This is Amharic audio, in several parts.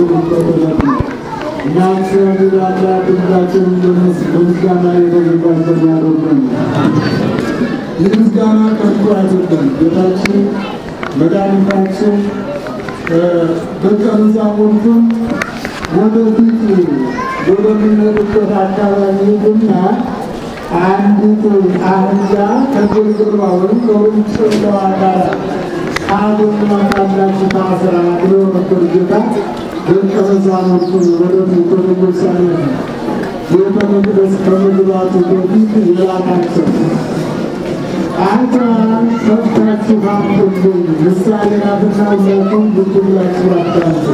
የሚጠበቅ ነው። እኛም እግዚአብሔር አምላክ ሁላችንም በምስጋና የተዘጋጀን ያደርገን። ይህ ምስጋና ከንቱ አይደለም። ጌታችን መድኃኒታችን ደቀ መዛሙርቱን ወደፊት ወደሚኖሩበት አካባቢ ሄዱና አንዲት አህያ ከግርግሯ ወይም ከውርንጭላዋ ጋር ታገኟታላችሁ ታስራ ብሎ ነበር ጌታ ደቀ መዛሙርቱን ወደፊት ወደ ኢየሩሳሌም ቤተ መቅደስ ከመግባቱ በፊት የላካቸው አንተ ሰብታችሁ አምጡልኝ ምሳሌ ናትና ሁላችሁም ብትላችሁ አዳምጡ።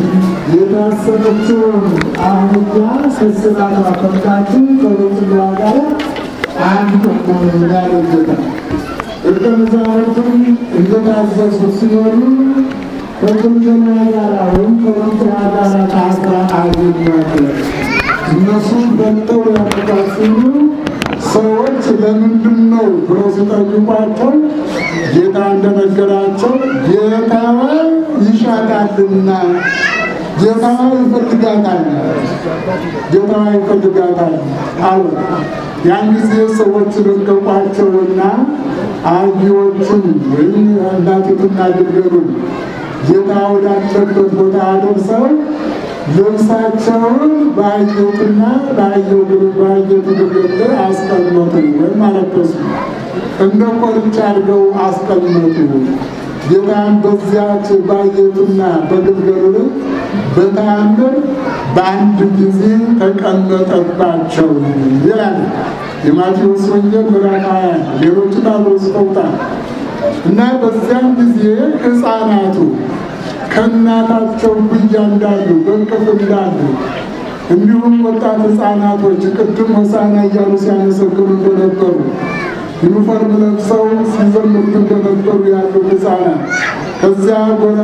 የታሰረችውን አህያ ስስላቷ ፈታችሁ ከውርንጭላዋ ጋር አምጡልኝ ያለው ጌታ ደቀ መዛሙርቱም እንደታዘዙ ሲሆኑ ከግምገማ ጋር ወይም ከውርንጭላ ጋር ታስራ አገኟት። እነሱም በልተው ያመጣት ሲሉ ሰዎች ለምንድን ነው ብለው ሲጠይቋቸው ጌታ እንደነገራቸው ጌታዋ ይሻታልና ጌታዋ ይፈልጋታል፣ ጌታዋ ይፈልጋታል አሉ። ያን ጊዜ ሰዎች ረገቋቸውና አህዮችን ወይም እናቲቱና ግልገሉን ጌታ ወዳለበት ቦታ አደርሰው ልብሳቸውን በአህዮትና በአህየው በአህየቱ ግልገል ላይ አስቀመጡ ወይም አለበሱ። እንደ ኮርቻ አድርገው አስቀመጡ። ጌታም በዚያች በአህየቱና በግልገሉ ላይ በተአምር በአንድ ጊዜ ተቀመጠባቸው ይላል የማቴዎስ ወንጌል ምዕራፍ ሃያ ሌሎቹ አብረው ጽፈውታል። እና በዚያን ጊዜ ሕፃናቱ ከእናታቸው ጉያ እንዳሉ በእቅፍ እንዳሉ እንዲሁም ወጣት ሕፃናቶች ቅድም ሆሳዕና እያሉ ሲያመሰግኑ እንደነበሩ ዩኒፎርም ለብሰው ሲዘምሩ እንደነበሩ ያሉ ሕፃናት ከዚያ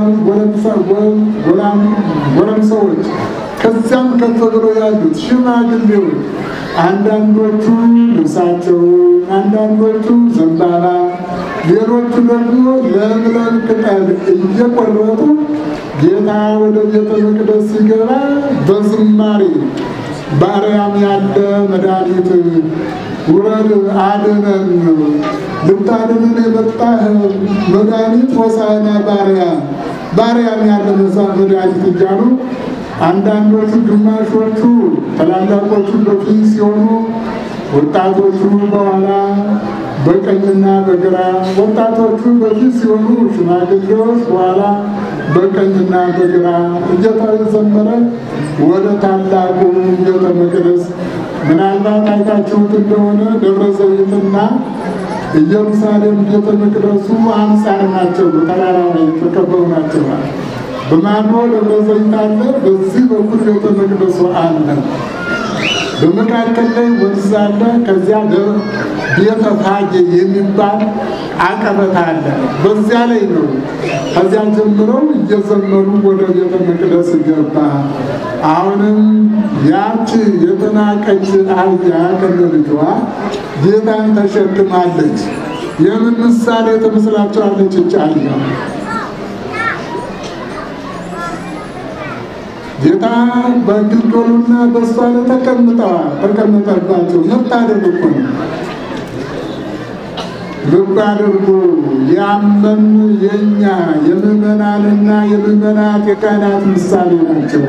ጎረምሳዎች ከዚያም ከፍ ብለው ያሉት ሽማግሌዎች አንዳንዶቹ ልብሳቸውን፣ አንዳንዶቹ ዘንባባ፣ ሌሎቹ ደግሞ ለምለም ቅጠል እየቆረጡ ጌታ ወደ ቤተ መቅደስ ሲገባ በዝማሬ በአርያም ያለ መድኃኒት ውረድ አድነን፣ ልታድነን የመጣህ መድኃኒት ሆሳዕና በአርያም በአርያም ያለ መድኃኒት እያሉ አንዳንዶቹ ግማሾቹ ታላላቆቹ በፊት ሲሆኑ ወጣቶቹ በኋላ በቀኝና በግራ ወጣቶቹ በፊት ሲሆኑ ሽማግሌዎች በኋላ በቀኝና በግራ እየተዘመረ ወደ ታላቁ ቤተ መቅደስ ምናልባት አይታችሁት እንደሆነ ደብረ ዘይትና ኢየሩሳሌም ቤተ መቅደሱ አንጻር ናቸው። በተራራ ላይ የተከበሩ ናቸው። በማዶ ደብረ ዘይት አለ፣ በዚህ በኩል ቤተ መቅደሱ አለ። በመካከል ላይ ወንዝ አለ። ከዚያ ቤተ ፋጌ የሚባል አቀበት አለ። በዚያ ላይ ነው። ከዚያ ጀምረው እየዘመሩ ወደ ቤተ መቅደስ ገባ። አሁንም ያች የተናቀች አህያ ከነልጇ ጌታን ተሸክማለች። የምን ምሳሌ ትመስላችኋለች? ይህች አህያ ጌታ በግልገሉና በእሷ ላይ ተቀምጠዋል ተቀመጠባቸው። መታደል እኮ ነው። ልብ አድርጉ። ያመን የእኛ የምዕመናንና የምዕመናት የካህናት ምሳሌ ናቸው።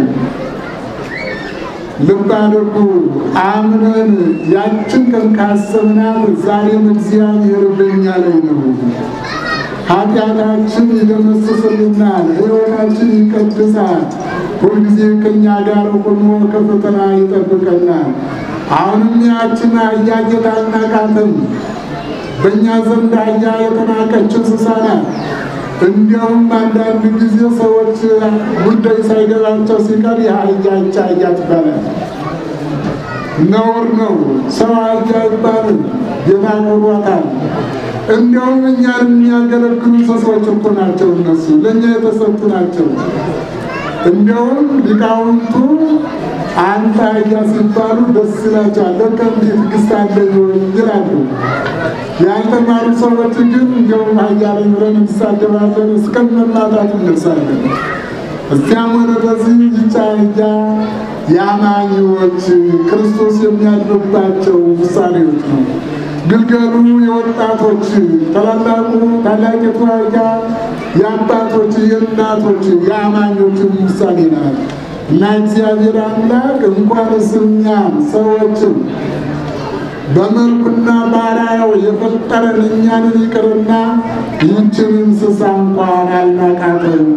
ልብ አድርጉ። አምነን ያችን ቀን ካሰብናት ዛሬም እግዚአብሔር በእኛ ላይ ነው። ኃጢአታችን ይደመስስልናል፣ ሕይወታችን ይቀድሳል። ሁልጊዜ ከእኛ ጋር ሆኖ ከፈተና ይጠብቀናል። አሁንም ያችን አህያ ጌታ አልናቃትም። በእኛ ዘንድ አህያ የተናቀች እንስሳ ናት። እንዲያውም አንዳንድ ጊዜ ሰዎች ጉዳይ ሳይገባቸው ሲቀር የአህያ ይህች አህያ ትባላል። ነውር ነው። ሰው አህያ አይባልም። ጌታ ኖሯታል። እንዲያውም እኛን የሚያገለግሉ እንስሳዎች እኮ ናቸው። እነሱ ለእኛ የተሰጡ ናቸው። እንዲያውም ሊቃውንቱ አንተ አህያ ሲባሉ ደስ ይላቸዋል። ለካ እንዲህ ትዕግስት አለኝ ይላሉ። ያልተማሩ ሰዎች ግን እንዲያውም አህያ ላይ ብለን እንሳደባለን፣ እስከ መማታት እንደርሳለን። እዚያም ሆነ በዚህ ይቻያ የአማኞች ክርስቶስ የሚያድርባቸው ምሳሌዎች ነው። ግልገሉ የወጣቶች ታላላቁ ታላቂቱ አህያ የአባቶች የእናቶች የአማኞችን ምሳሌ ናት እና እግዚአብሔር አምላክ እንኳንስ እኛን ሰዎችን በመልኩና ባሪያው የፈጠረን እኛንን ይቅርና ይህችን እንስሳ እንኳን አልናቃተም።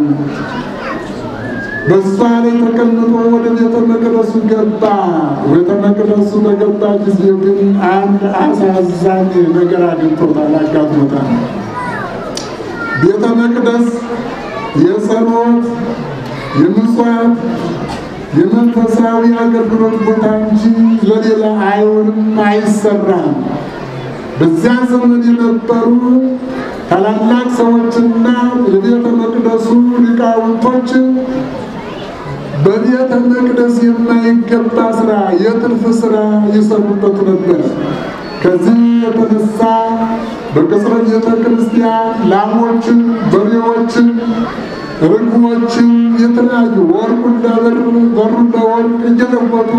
በእሷ ላይ ተቀምጦ ወደ ቤተ መቅደሱ ገባ። ቤተ መቅደሱ በገባ ጊዜ ግን አንድ አሳዛኝ ነገር አግኝቶታል፣ አጋጥሞታል። ቤተ መቅደስ የጸሎት የምጽዋት የመንፈሳዊ አገልግሎት ቦታ እንጂ ለሌላ አይሆንም፣ አይሰራም። በዚያ ዘመን የነበሩ ታላላቅ ሰዎችና የቤተ መቅደሱ ሊቃውንቶች በቤተ መቅደስ የማይገባ ስራ፣ የትርፍ ስራ ይሰሩበት ነበር። ከዚህ የተነሳ በቅጽረ ቤተ ክርስቲያን ላሞችን፣ በሬዎችን ርግቦችን የተለያዩ ወርቁን ለብር በሩን ለወርቅ እየለወጡ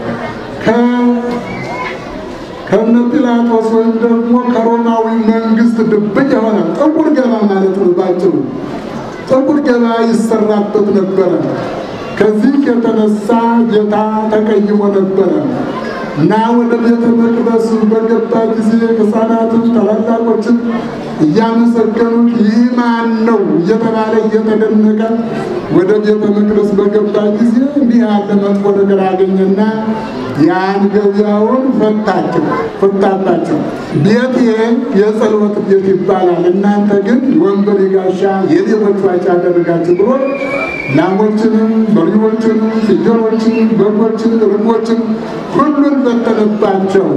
ከነ ጲላጦስ ወይም ደግሞ ከሮማዊ መንግስት ድብቅ የሆነ ጥቁር ገባ ማለት ነው። ባጭሩ ጥቁር ገባ ይሰራበት ነበረ። ከዚህ የተነሳ ጌታ ተቀይሞ ነበረ እና ወደ ቤተ መቅደሱ በገባ ጊዜ ሕፃናትን ታላላቆችን እያመሰገኑት ይህ ማን ነው እየተባለ እየተደነቀ ወደ ቤተ መቅደስ በገባ ጊዜ እንዲህ ያለ መጥፎ ነገር አገኘና ያን ገበያውን ፈታቸው ፈታባቸው። ቤቴ የጸሎት ቤት ይባላል፣ እናንተ ግን ወንበር ጋሻ የሌቦች ዋሻ አደረጋችሁ ብሎ ላሞችንም፣ በሬዎችንም፣ ፍየሎችን፣ በጎችን፣ ርግቦችን ሁሉን በተነባቸው።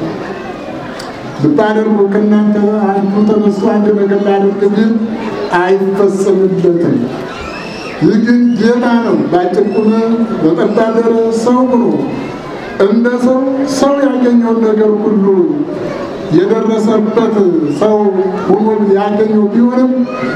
ብታደርጉ ከእናንተ አንዱ ተነስቶ አንድ ነገር ላደርግ ቢል አይፈጸምለትም። ይህ ግን ጌታ ነው። በአጭር ቁመ በጠባደረ ሰው ሆኖ እንደ ሰው ሰው ያገኘውን ነገር ሁሉ የደረሰበት ሰው ሆኖ ያገኘው ቢሆንም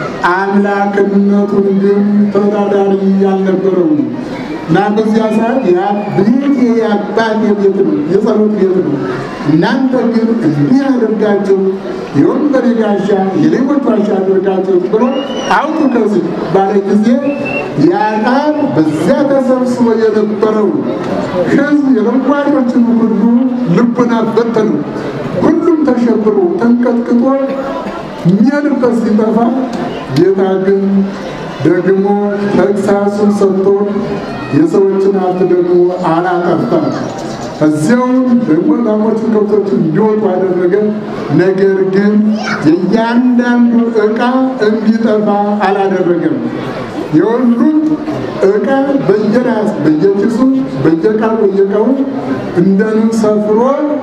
አምላክነቱን ግን ተወዳዳሪ ያልነበረው እና በዚያ ሰዓት ቤት የአባቴ ቤት ነው፣ የጸሎት ቤት ነው። እናንተ ግን እንዲህ አድርጋችሁ የወንበዴ ጋሻ የሌቦች ዋሻ አድርጋችሁ ብሎ አውጡ ከዚህ ባለ ጊዜ ያ ቃል በዚያ ተሰብስቦ የነበረው ሕዝብ የለዋጮችን ሁሉ ልቡና በተኑ። ሁሉም ተሸብሮ ተንቀጥቅጦ የሚያድርበት ሲጠፋ ጌታ ግን ደግሞ ተግሳሱን ሰጥቶ የሰዎችን ሀብት ደግሞ አላጠፋም። እዚያውም ደግሞ ላሞችን ከብቶችን እንዲወጡ አደረገ። ነገር ግን የእያንዳንዱ ዕቃ እንዲጠፋ አላደረገም። የሁሉም ዕቃ በየራስ በየኪሱ በየቃል በየቀው እንደንም ሰፍሮ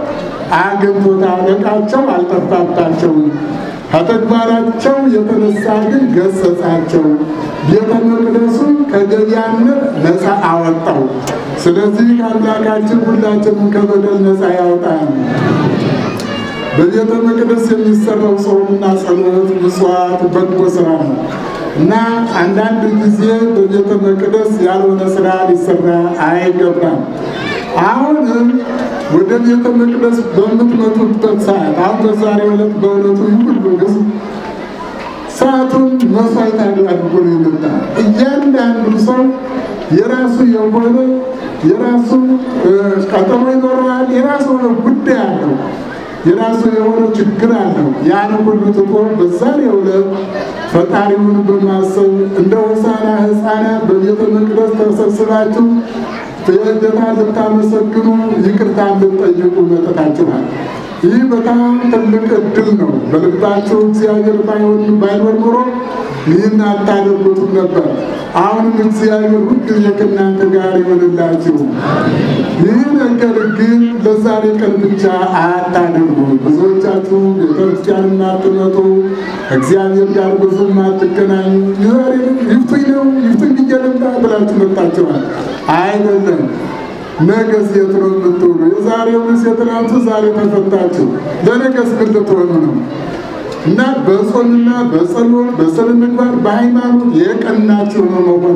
አግኝቶታል። ዕቃቸው አልጠፋባቸውም። ከተግባራቸው የተነሳ ግን ገሰጻቸው። ቤተ መቅደሱን ከገቢያነት ነፃ አወጣው። ስለዚህ አምላካችን ሁላችንም ከበደል ነፃ ያወጣል። በቤተ መቅደስ የሚሰራው ጾምና ጸሎት፣ ምጽዋት፣ በጎ ስራ ነው እና አንዳንድ ጊዜ በቤተ መቅደስ ያልሆነ ስራ ሊሰራ አይገባም። አሁንም ወደ ቤተ መቅደስ በምትመጡበት ሰዓት አሁን በዛሬው ዕለት በእውነቱ ሁሉ ሕዝብ ሰዓቱን መስዋዕት አድርጎ ነው የመጣ። እያንዳንዱ ሰው የራሱ የሆነ የራሱ ቀጠሮ ይኖረዋል። የራሱ የሆነ ጉዳይ አለው። የራሱ የሆነ ችግር አለው። ያን ሁሉ ትቶ በዛሬው ዕለት ፈጣሪውን በማሰብ እንደ ሆሳዕና ሕፃናት በቤተ መቅደስ ተሰብስባችሁ የጌታ ልታመሰግኑ ይቅርታ ልትጠይቁ መጥታችኋል። ይህ በጣም ትልቅ እድል ነው። በልባችሁ እግዚአብሔር ባይሆን ባይኖር ኖሮ ይህን አታደርጉትም ነበር። አሁንም እግዚአብሔር ሁልጊዜ ከእናንተ ጋር ይሆንላችሁ። ይህ ነገር ግን ለዛሬ ቀን ብቻ አታደርጉ። ብዙዎቻችሁ ቤተክርስቲያን የማትመጡ እግዚአብሔር ጋር ብዙም አትገናኙ። ዛሬ ይፍቱኝ ነው ይፍቱኝ ብዬ ልምጣ ብላችሁ መጣችኋል። አይደለም ነገስ የት ነው የምትውሉ? የዛሬውን የትናንቱ ዛሬ ተፈታችሁ፣ ለነገስ ምን ልትሆኑ ነው? እና በጾምና በጸሎት በስነ ምግባር በሃይማኖት የቀናችሁ ነው መሆን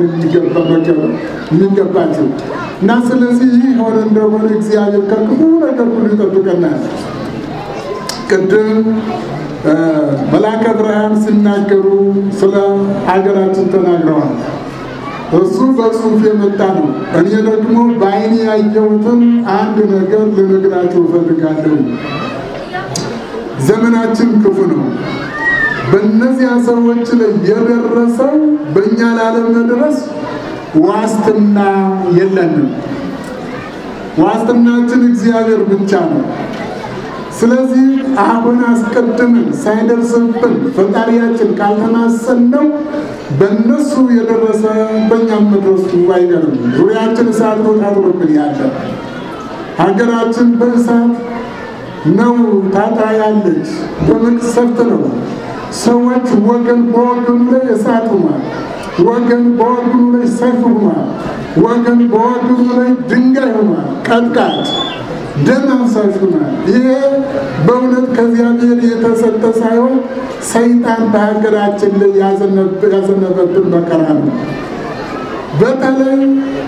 የሚገባቸው እና ስለዚህ ይህ ሆነ እንደሆነ እግዚአብሔር ከክፉ ነገር ሁሉ ይጠብቀናል። ቅድም መላከ ብርሃን ሲናገሩ ስለ ሀገራችን ተናግረዋል። እሱ በጽሁፍ የመጣ ነው። እኔ ደግሞ በዓይኔ ያየሁትን አንድ ነገር ልነግራችሁ እፈልጋለሁ። ዘመናችን ክፉ ነው። በእነዚያ ሰዎች ላይ የደረሰው በእኛ ላለመድረስ ዋስትና የለንም። ዋስትናችን እግዚአብሔር ብቻ ነው። ስለዚህ አሁን አስቀድመን ሳይደርስብን ፈጣሪያችን ካልተማሰነው በእነሱ የደረሰ በእኛም መድረሱ አይቀርም። ዙሪያችን እሳት ነው ታጥሮብን ያለ ሀገራችን በእሳት ነው ታጥራ ያለች፣ በመቅሰፍት ነው። ሰዎች ወገን በወገኑ ላይ እሳት ሆኗል። ወገን በወገኑ ላይ ሰይፍ ሆኗል። ወገን በወገኑ ላይ ድንጋይ ሆኗል። ቀጥቃጭ ደም አፍሳሽ ሆኗል። ይሄ በእውነት ከእግዚአብሔር የተሰጠ ሳይሆን ሰይጣን በሀገራችን ላይ ያዘነበብን መከራ ነው። በተለይ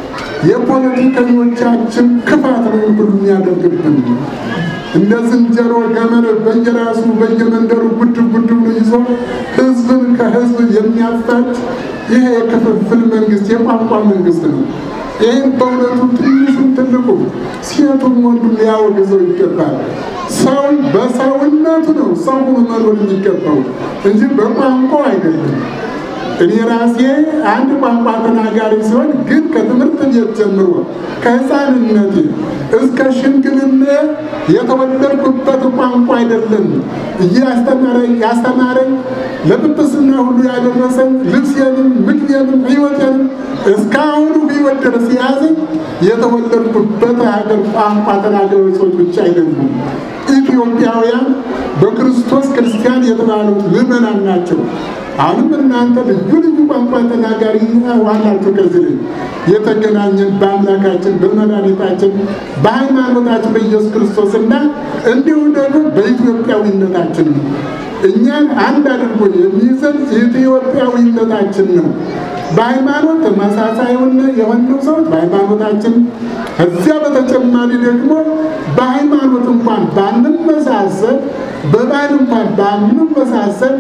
የፖለቲከኞቻችን ክፋት ነው ሁሉ የሚያደርግብን እንደ ዝንጀሮ ገመድ በየራሱ በየመንደሩ ጉድ ጉድ ብሎ ይዞ ህዝብን ከህዝብ የሚያፋጭ ይሄ የክፍፍል መንግስት የቋንቋ መንግስት ነው። ይህን በእውነቱ ትንሹም ትልቁ ሴቱም ወንዱም ሊያወግዘው ይገባል። ሰው በሰውነቱ ነው ሰው ሆኖ መኖር የሚገባው እንጂ በቋንቋው አይደለም። እኔ ራሴ አንድ ቋንቋ ተናጋሪ ሲሆን ግን ከትምህርት ቤት ጀምሮ ከህፃንነቴ እስከ ሽምግልና የተወለድኩበት ቋንቋ አይደለም እያስተማረኝ ያስተማረኝ ለጵጵስና ሁሉ ያደረሰኝ ልብሴንም ምግቤንም ህይወቴንም እስካሁኑ ህይወት ድረስ የያዘኝ የተወለድኩበት ሀገር ቋንቋ ተናጋሪ ሰዎች ብቻ አይደሉም። ኢትዮጵያውያን በክርስቶስ ክርስቲያን የተባሉት ምዕመናን ናቸው። አሁንም እናንተ ልዩ ልዩ ቋንቋ ተናጋሪ ዋላችሁ። ከዚህ ላይ የተገናኘን በአምላካችን በመድኃኒታችን በሃይማኖታችን በኢየሱስ ክርስቶስ እና እንዲሁም ደግሞ በኢትዮጵያዊነታችን ነው። እኛን አንድ አድርጎ የሚይዘን ኢትዮጵያዊነታችን ነው። በሃይማኖት ተመሳሳይ የሆነው ሰዎች በሃይማኖታችን፣ ከዚያ በተጨማሪ ደግሞ በሃይማኖት እንኳን ባንመሳሰል በባህል እንኳን ባንመሳሰል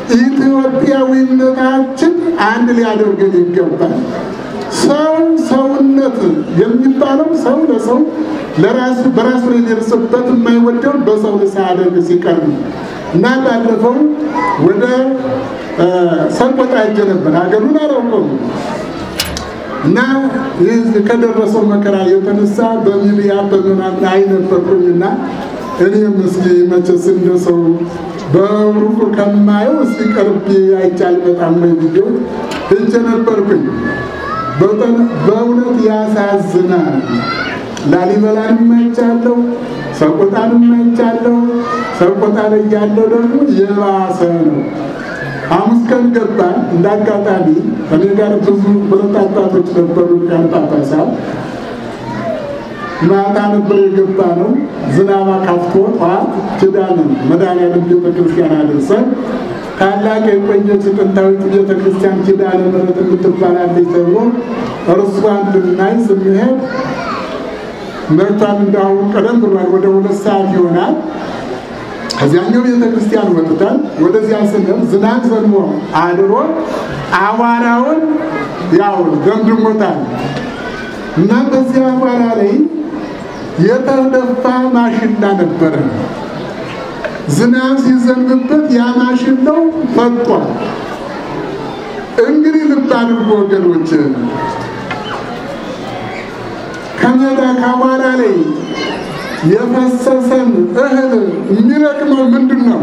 ኢትዮጵያዊነታችን አንድ ሊያደርገን ይገባል። ሰው ሰውነት የሚባለው ሰው ለሰው ለራሱ በራሱ ላይ ሊደርስበት የማይወደው በሰው ላይ ሳያደርግ ሲቀር ነው እና ባለፈው ወደ ሰቆጣ ሄጄ ነበር። ሀገሩን አላውቀውም እና ይህ ከደረሰው መከራ የተነሳ በሚዲያ በምናምን አይ ነበርኩኝና እኔም እስኪ መቼስ እንደ ሰው በሩቁ ከማየው እስኪ ቀርቤ አይቻል በጣም ወይ ብዬ ሄጄ ነበርኩኝ። በእውነት ያሳዝናል። ላሊበላንም አይቻለሁ፣ ሰቆጣንም አይቻለሁ። ሰቆጣ ላይ ያለው ደግሞ የባሰ ነው። ሐሙስ ቀን ገባን። እንደ አጋጣሚ እኔ ጋር ብዙ ሁለት አባቶች ነበሩ ሊቃነ ጳጳሳት ማታ ነበር የገባ ነው። ዝናባ ካፍቶ ጠዋት ኪዳነ መድኃኔዓለም ቤተ ክርስቲያን አደረሰን። ታላቅ የቆየች ጥንታዊት ቤተ ክርስቲያን ኪዳነ ምሕረት የምትባላለች ተብሎ እርሷን ልናይ ስንሄድ መርቷን እንዳሁን ቀደም ብሏል። ወደ ሁለት ሰዓት ይሆናል። ከዚያኛው ቤተ ክርስቲያን ወጥተን ወደዚያ ስንል ዝናብ ዘንቦ አድሮ አቧራውን ያው ደምድሞታል እና በዚህ አቧራ ላይ የተደፋ ማሽላ ነበረ። ዝናብ ሲዘንብበት ያ ማሽላው ፈጧል። እንግዲህ ልብ አድርጎ ወገኖች፣ ከሜዳ ከአቧራ ላይ የፈሰሰን እህል የሚለቅመው ምንድን ነው?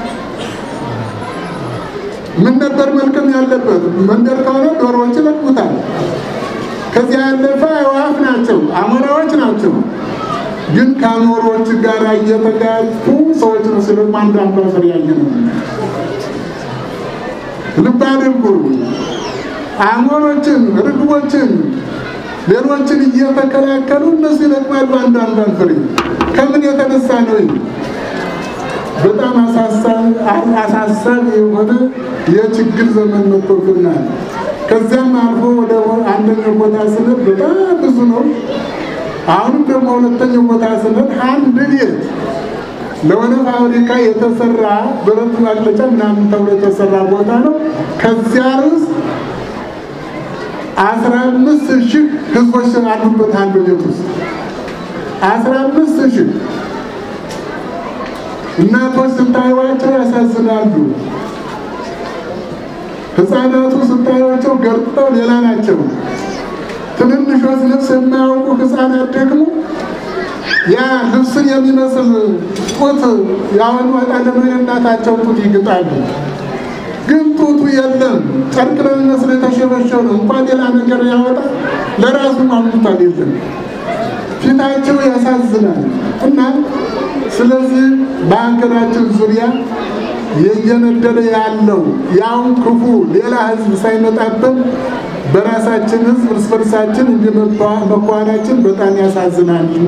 ምን ነበር መልቀም ያለበት? መንደር ከሆነ ዶሮዎች ይለቅሙታል። ከዚያ ያለፈ አዕዋፍ ናቸው፣ አሞራዎች ናቸው። ግን ከአሞሮች ጋር እየተጋጩ ሰዎች ነው ስለ አንዱ አምባሰር ያየ ነው። ልብ አድርጉ። አሞሮችን፣ ርግቦችን፣ ሌሎችን እየተከላከሉ እነሱ ይለቅማሉ አንዱ አንዷን ፍሬ። ከምን የተነሳ ነው? በጣም አሳሳቢ የሆነ የችግር ዘመን መጥቶብናል። ከዚያም አልፎ ወደ አንደኛው ቦታ ስንል በጣም ብዙ ነው። አሁንም ደግሞ ሁለተኛው ቦታ ስንል አንድ ቤት ለሆነ ፋብሪካ የተሰራ ብረት ማቅለጫ ምናምን ተብሎ የተሰራ ቦታ ነው። ከዚያ ውስጥ አስራ አምስት ሺህ ህዝቦች አሉበት አንዱ ቤት ውስጥ አስራ አምስት ሺህ እናቶች ስታዩዋቸው ያሳዝናሉ። ህፃናቱ ስታዩዋቸው ገርጠው ሌላ ናቸው። ትንንሾች ልብስ የማያውቁ ህፃናት ደግሞ ያ ልብስን የሚመስል ጡት ያወኑ ወጣለመ እናታቸው ጡት ይግጣሉ። ግን ጡቱ የለም። ጨርቅ ነው የሚመስል የተሸበሸው ነው። እንኳን ሌላ ነገር ያወጣ ለራሱ ማምጡታል የለም። ፊታቸው ያሳዝናል እና ስለዚህ በሀገራችን ዙሪያ እየነደደ ያለው ያውን ክፉ ሌላ ህዝብ ሳይመጣብን በራሳችን ህዝብ እርስ በርሳችን መኳናችን በጣም ያሳዝናል እና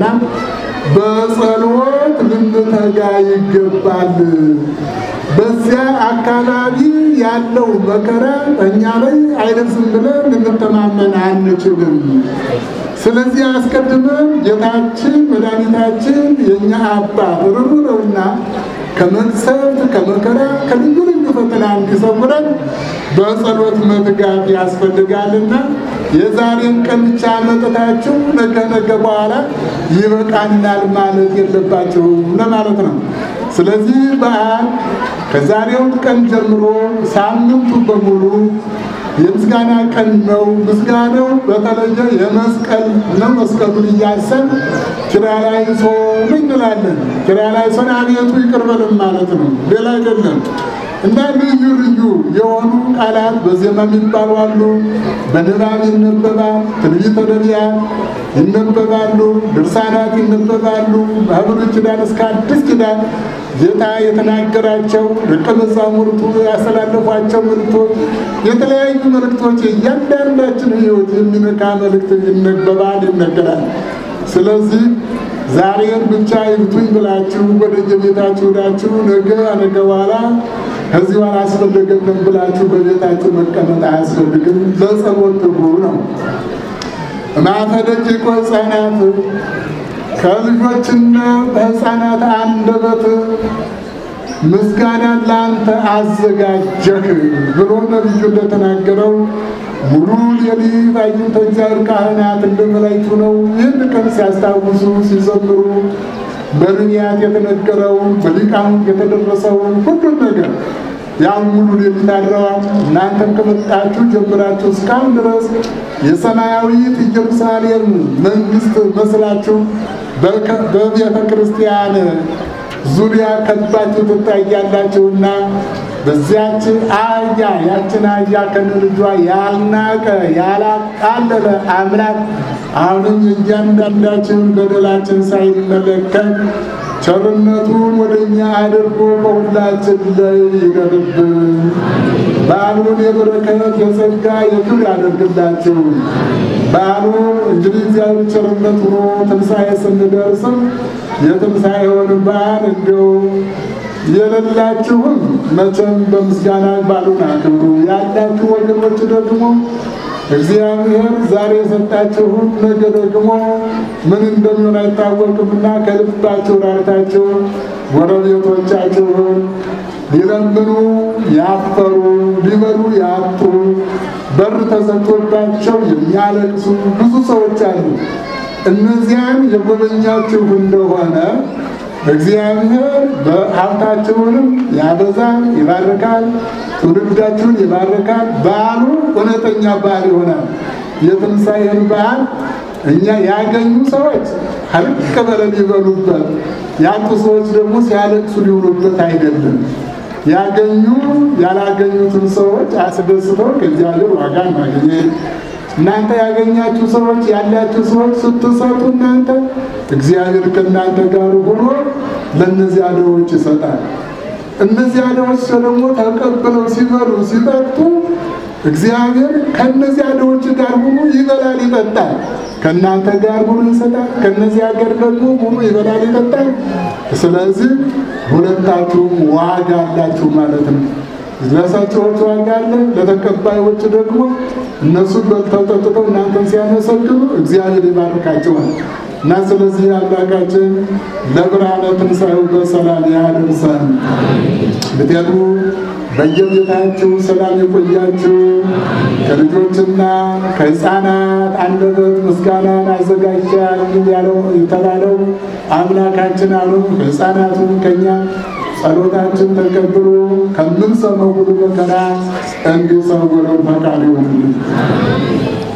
በጸሎት ልንተጋ ይገባል። በዚያ አካባቢ ያለው መከራ እኛ ላይ አይደርስም ብለን ልንተማመን አንችልም። ስለዚህ አስቀድመን ጌታችን መድኃኒታችን የእኛ አባት ርሩ ነውና ከመቅሰፍት ከመከራ ከልዩ ልዩ ፈተና እንዲሰውረን በጸሎት መትጋት ያስፈልጋልና የዛሬን ቀን ብቻ መጠታችሁ ነገ ነገ በኋላ ይበቃናል ማለት የለባችሁም ለማለት ነው። ስለዚህ በዓል ከዛሬው ቀን ጀምሮ ሳምንቱ በሙሉ የምስጋና ቀን ነው። ምስጋናው በተለየ የመስቀል ነው። መስቀሉን እያሰብ ኪርያላይሶ እንላለን። ኪርያላይሶን አቤቱ ይቅር በለን ማለት ነው፣ ሌላ አይደለም። እና ልዩ ልዩ የሆኑ ቃላት በዜማ የሚባሉ አሉ፣ በንባብ ይነበባል። ትንቢተ ነቢያት ይነበባሉ፣ ድርሳናት ይነበባሉ። በብሉይ ኪዳን እስከ አዲስ ኪዳን ጌታ የተናገራቸው ደቀ መዛሙርቱ ያስተላለፏቸው መልእክቶች፣ የተለያዩ መልእክቶች የእያንዳንዳችን ሕይወት የሚነካ መልእክት ይነበባል፣ ይነገራል። ስለዚህ ዛሬን ብቻ ይብቱኝ ብላችሁ ወደ የቤታችሁ ሄዳችሁ ነገ ነገ በኋላ ከዚህ በኋላ አስፈለገንም ብላችሁ በቤታችሁ መቀመጥ አያስፈልግም። ለጸሎት ትጉ ነው። ማፈደቂቆ ሕፃናት ከልጆችና በሕፃናት አንደበት ምስጋናን ለአንተ አዘጋጀህ ብሎ ነቢዩ እንደተናገረው ሙሉ ሌሊት አግኝተ እግዚአብሔር ካህናት እንደ መላእክቱ ነው ይህን ቀን ሲያስታውሱ ሲዘምሩ በነቢያት የተነገረውን በሊቃውንት የተደረሰውን ሁሉን ነገር ያን ሙሉ ሌሊት አድረዋል። እናንተም ከመጣችሁ ጀምራችሁ እስካሁን ድረስ የሰማያዊት ኢየሩሳሌም መንግስት መስላችሁ በቤተ ክርስቲያን ዙሪያ ከባችሁ ትታያላችሁና በዚያች አህያ ያችን አህያ ከነልጇ ያልናቀ ያላቃለለ አምላክ አሁንም እያንዳንዳችን በደላችን ሳይመለከት ቸርነቱን ወደ እኛ አድርጎ በሁላችን ላይ ይደርብን። በዓሉን የበረከት የጸጋ የክብር ያደርግላችሁ። በዓሉ እንግዲህ እግዚአብሔር ቸርነት ሆኖ ትንሣኤ ስንደርስም የትንሣኤውን በዓል እንዲሁ የሌላችሁም መቼም በምስጋና በዓሉን አክብሩ። ያላችሁ ወገኖች ደግሞ እግዚአብሔር ዛሬ የሰጣችሁን ነገ ደግሞ ምን እንደሚሆን አይታወቅምና ከልባችሁ ራርታችሁ ጎረቤቶቻችሁን ሊለምኑ ያፈሩ ሊበሉ ያጡ በር ተዘግቶባቸው የሚያለቅሱ ብዙ ሰዎች አሉ። እነዚያን የጎበኛችሁ እንደሆነ እግዚአብሔር በሀብታችሁንም ያበዛል፣ ይባርካል፣ ትውልዳችሁን ይባርካል። በዓሉ እውነተኛ በዓል ይሆናል። የትንሣኤን በዓል እኛ ያገኙ ሰዎች ሀልቅ በለን ይበሉበት፣ ያጡ ሰዎች ደግሞ ሲያለቅሱ ሊውሉበት አይደለም። ያገኙ ያላገኙትን ሰዎች አስደስተው ከእግዚአብሔር ዋጋ ማግኘት እናንተ ያገኛችሁ ሰዎች ያላችሁ ሰዎች ስትሰጡ እናንተ እግዚአብሔር ከእናንተ ጋር ሆኖ ለእነዚያ ድሆች ይሰጣል። እነዚያ ድሆች ደግሞ ተቀብለው ሲበሉ ሲጠጡ እግዚአብሔር ከእነዚያ ድሆች ጋር ሆኖ ይበላል ይጠጣል። ከእናንተ ጋር ሆኖ ይሰጣል። ከእነዚያ ጋር ደግሞ ሆኖ ይበላል ይጠጣል። ስለዚህ ሁለታችሁም ዋጋ አላችሁ ማለት ነው። ለሰጪዎች ዋጋ አለ፣ ለተቀባዮች ደግሞ እነሱን በልተው ጠጥተው እናንተን ሲያመሰግኑ እግዚአብሔር ይባርካቸዋል። እና ስለዚህ አምላካችን ለብርሃነ ትንሣኤው በሰላም ያደርሰን። ብትሄዱ በየቤታችሁ ሰላም የቆያችሁ ከልጆችና ከሕፃናት አንደበት ምስጋናን አዘጋጅተዋል ያለው የተባለው አምላካችን አሉ ከሕፃናቱም ከኛ ጸሎታችን ተቀብሎ ከምንሰማው ሁሉ መከራ እንዲሰውረን ፈቃድ ይሆንልን።